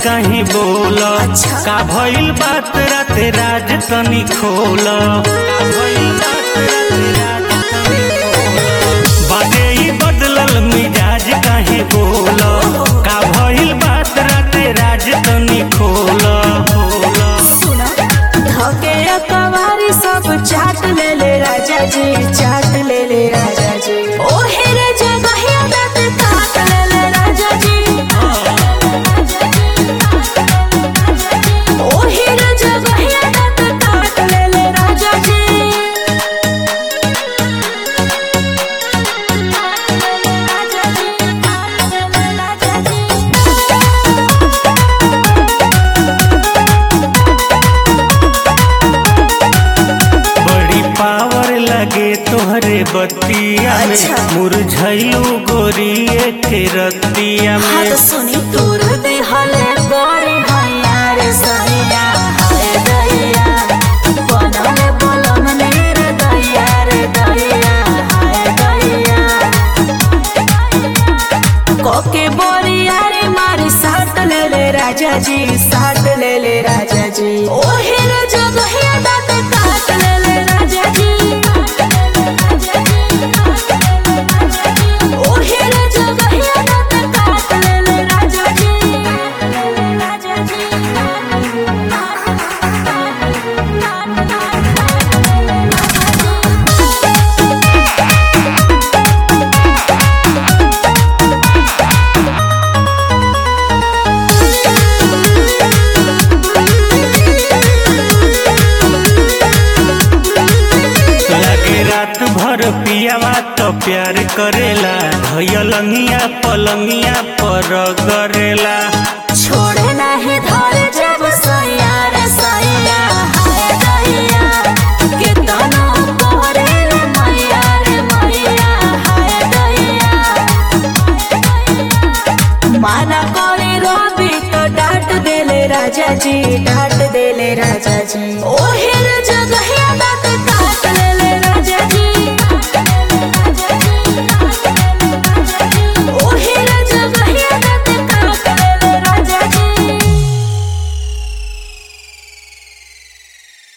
कहीं बोल अच्छा। का भइल बात राते राज तनी खोल का भइल बात राते राज तनी खोल। बाटे ही बदलल मिजाज कहीं बोल का भइल बात राते राज तनी खोल खोल सुना धके कवारी सब चाट ले ले राजा जी चाट ले ले राजा जी ओ हेरे जगहिया दत काट ले ले राजा जी ओ हेरे जगहिया दत काट ले ले राजा जी राजा जी राजा जी बड़ी पावर लगे तोहरे बतिया में अच्छा। मुरझैलू गोरिए के रतिया में हाथ सुनी दूर देहले गोरे हैया रे सैया हाय दैया बनले बलम ने रे दैया रे दैया हाय दैया कोके बोरिया रे मारी साथ ले ले राजा जी साथ ले ले राजा जी ओ हेरे जगहिया दात काट ले ले राजा जी ओ हेरे जगहिया दात काट ले ले राजा जी राजा लगे रात भर पियावा तो प्यार करेला धैलंगिया पलंगिया पर गरेला छोड़े नहीं धरे जब सैया रे सैया हाय दैया कितना तोरे रे मैया रे मैया हाय दैया माना करे रवि तो डांट देले राजा जी डांट देले राजा जी ओहे